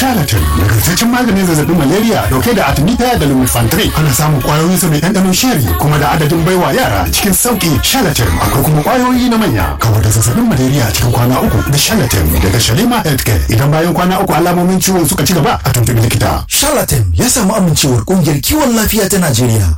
Charlatan nagartaccen maganin zazzabin malaria dauke da artemisia da lumefantrine ana samun kwayoyin sa mai ɗanɗanon sheri kuma da adadin baiwa yara cikin sauki Charlatan akwai kuma kwayoyi na manya kawar da zazzabin malaria cikin kwana uku da Charlatan daga Shalima Healthcare idan bayan kwana uku alamomin ciwon suka ci gaba a tuntubi likita. Charlatan ya samu amincewar kungiyar kiwon lafiya ta Najeriya.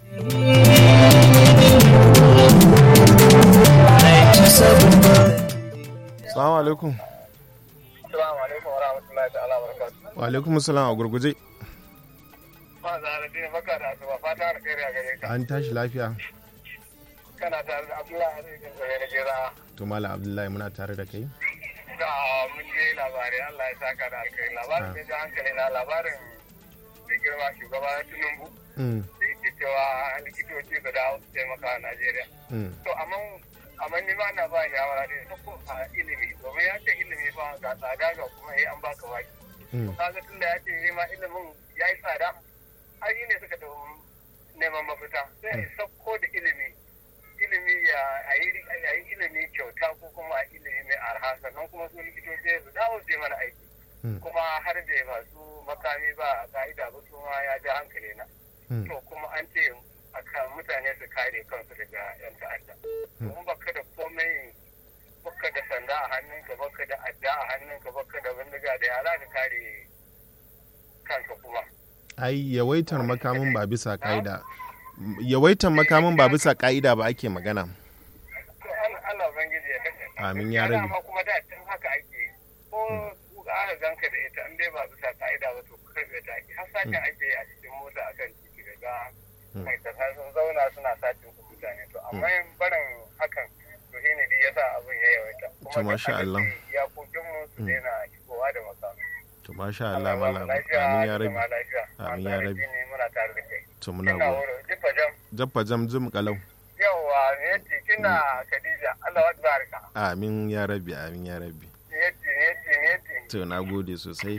Salamu alaikum. Assalamu alaikum wa rahmatullahi ta'ala wa barakatuh. Wa alaikum salam a gurguje. Ba za a dai baka da asuba fata alkhairi a gare ka. An tashi lafiya. Kana tare da Abdullahi Hadisin Zare na Gera. To Malam Abdullahi muna tare da kai. Da mun je labarai Allah ya saka da alkhairi. Labarin da ji hankali na labarin da girma shugaba Tinubu. Mm, Da yake cewa likitoci su dawo su taimaka a Najeriya. mm, To amma amma ni ma na ba shawara ne sako a ilimi domin ya ce ilimi fa ga tsada ga kuma sai an baka waki. mm. kaga tun da ya ce ma ilimin ya yi tsada ai ne suka da neman mafita sai a sauko da ilimi ilimi ya a yi ilimi kyauta ko kuma a ilimi mai arha sannan kuma su likitoci su dawo su yi mana aiki Mm. kuma har da masu makami ba a ka'ida ba su ma ya ja hankali na Mm. to kuma an ce akan mutane su kare kansu daga yan ta'adda kuma baka da komai baka da sanda a hannunka baka da adda a hannunka baka da bindiga da yara ka kare kanka kuma Ai yawaitar makamin ba bisa ka'ida. Yawaitar makamin ba bisa ka'ida ba ake magana. to Allah Allah ubangiji ya kace Amin ya rabi. amma kuma da tun haka ake ko kuka aka ganka da ita in dai ba bisa ka'ida ba to karbe ta ake har sace ake a cikin mota akan titi daga mai kasa sun zauna suna sacin ku mutane to amma yin barin hakan to shi ne dai yasa abin ya yawaita To, masha Allah. ya kokin mu su daina shigowa da makamai To masha Allah Allah ba mu Malam. lafiya Amin ya da rabi. zama lafiya. Amin Masu ya arziki rabi. ne muna tare da kai To muna ina go. wuro jifa jam Jaffa jam zum kalau. yawa ne yace kina Khadija Allah wa barka Amin ya rabi. Amin ya rabi. ne yace ne yace ne yace To na gode sosai.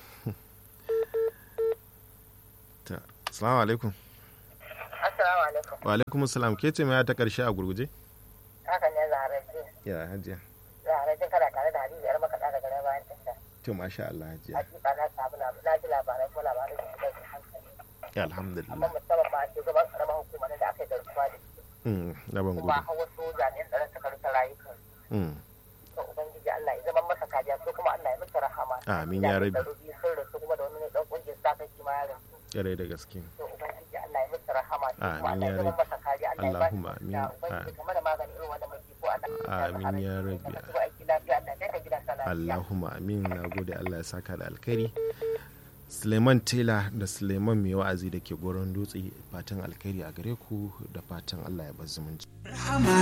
Ta. Assalamu alaikum. Assalamu alaikum. Wa alaikum salam. Ke ce mai ta karshe a gurguje? Haka ne zaharaji. Ya hajiya. Zaharaji kana tare da Hadiza yar makaɗa daga nan bayan tasha. To masha Allah hajiya. Hakika na samu lab- na ji labarai kuma labarai da suka yi hankali. Ya Amma alhamdulillah. musamman ma shugaban karamar hukumar da aka yi garkuwa da shi. Mm, na ban Kuma gudu. har wasu jami'an tsaron suka rasa rayukan. Mm. To Ubangiji Allah ya zama masa kariya su kuma Allah ya musu rahama. Amin ya rabi. Jami'an tsaro biyu sun rasu kuma da wani ne ɗan ƙungiyar sa kai shi ma ya rasu. Ƙwarai da gaske. To Ubangiji Allah ya musu rahama. su kuma Amin Allah ya ya zama rabi. masa kariya. Allah ya ba shi Allahumma lafiya. amin. Ubangiji kamar da magani irin wannan mai ko Allah ya sa Amin ya su rabi. masu aiki lafiya Allah ya kai ka gidansa lafiya. Allahumma amin na gode Allah ya saka da alkhairi. Suleiman Tela da Suleiman mai wa'azi da ke goron dutse fatan alkhairi a gare ku da fatan Allah ya bar zumunci.